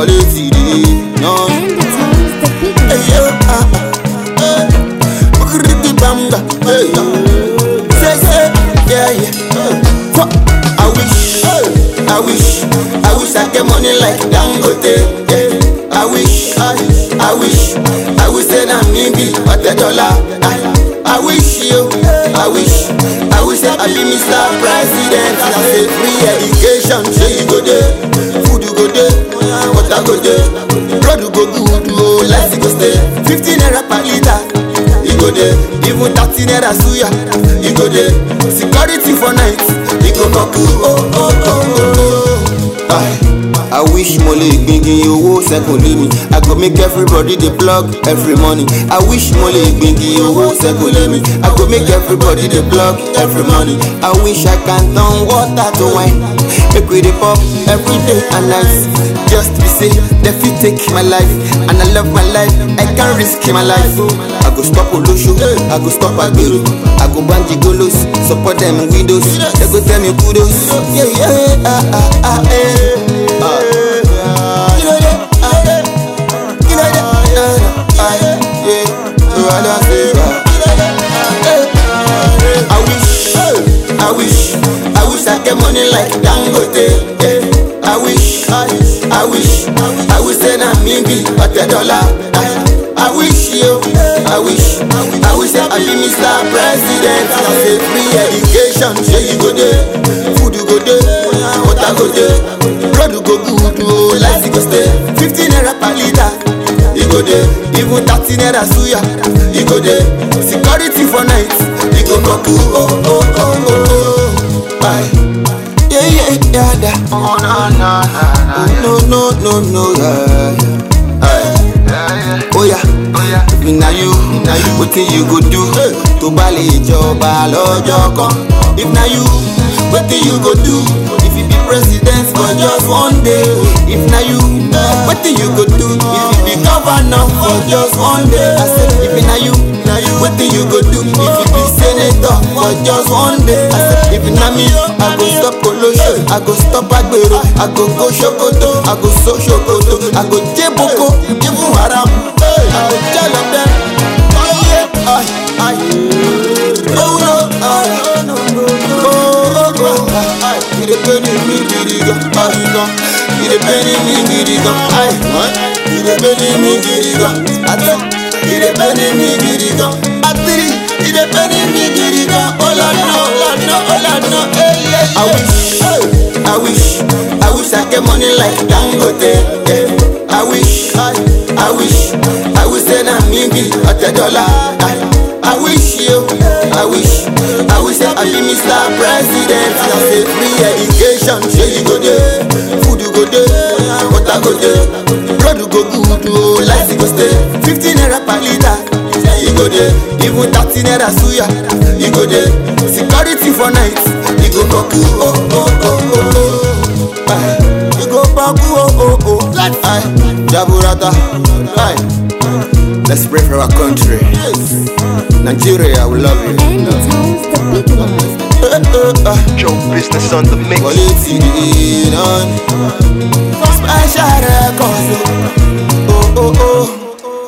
wọlé ti dé náà. And the times the big one. Hey, yo, ah, ah, eh. Bukiriki banga, hey, say, say, yeah, yeah. Kwa- I wish, I wish, I wish I get money like Dangote. Yeah. I wish, I, I wish, I wish that I'm me be a dollar. I, I wish you, I wish, I wish that I be Mr. President. I say free education, say you go there, food you go there, water go there, road you go good, oh, life you go stay. 15 naira per liter, you go there, even 30 naira suya, you go there. Security for night, you go knock, oh, oh, oh, oh, oh. Aye. I wish mo lè gbingi owó sẹ́kùn lé mi. I go make everybody dey plug every morning. I wish mo lè gbingi owó sẹ́kùn lé mi. I go make everybody dey plug every morning. I wish I can turn water to wine. Make we dey pop every day and night. Just be say dem fit take my life and I love my life. I can't risk my life. I go stop olosho, I go stop agbero, I go banji golos, support them widows. They go tell me kudos. Yeah, yeah, ah, ah, ah, eh. Ah. Kí ló dé? Ah, eh. Kí ló dé? Ah, ah, eh. Yeah. So I don't say, ah. Eh. I wish, I wish, I wish I get money like Dangote. Yeah. I wish, I wish, I wish that I'm me be a dollar. I, I wish you, I wish, I wish that I be Mr. President. I say free education, say you go there, food you go there, water go there, road you go good, oh, life you go stay. 15 naira per liter, you go there, even 30 naira suya, you go there. Security for night, you go knock, oh, oh, oh, oh, oh. Bye. Yeah, yeah, yeah, yeah. Oh, no, no, no, No, no, no, no, no, yeah, yeah. Aye. yeah, yeah. Oh yeah, Oh, yeah. if na you, na you, wetin you go do tó bá lè jọba lọ́jọ́ kan? If na you, wetin you go do if you be president for just one day? If na you, wetin you go do if you be governor for just one day? I said, if na you, na you, wetin you go do if you be senator for just one day? I said, if na me, I go stop olosho, I go stop agbero, I go go sokoto, I go so sokoto, I go jeboko, even haram, I go tell of them. Oh yeah, aye, aye. Oh no, aye. Oh, oh, oh, aye. You dey pain me gidi gan, aye gan. You dey pain me gidi gan, aye. What? You dey pain me gidi gan, ati. You dey pain me gidi gan, ati. You dey pain me gidi gan, oh la no, oh la no, oh la no, hey yeah yeah. I wish, I wish, I wish I get money like Dangote. Yeah. I wish, I wish, I wish that I'm me be a dollar. I, I wish you, I wish, I wish that I be Mr. President. I say free education, sure you go there, food you go there, water go there, road you go good, oh, life you go stay. 15 naira per liter, yeah, you go there, even 30 naira suya, you go there. Security for night, you go go oh oh oh oh oh. Aye. You go back, oh, oh, oh. Aye. Jaburata. Aye. Let's pray for our country. Nigeria, we love you. And the times the big one. Uh, uh, uh. Joe business on the mix. Quality in on. Special records. Oh, oh, oh.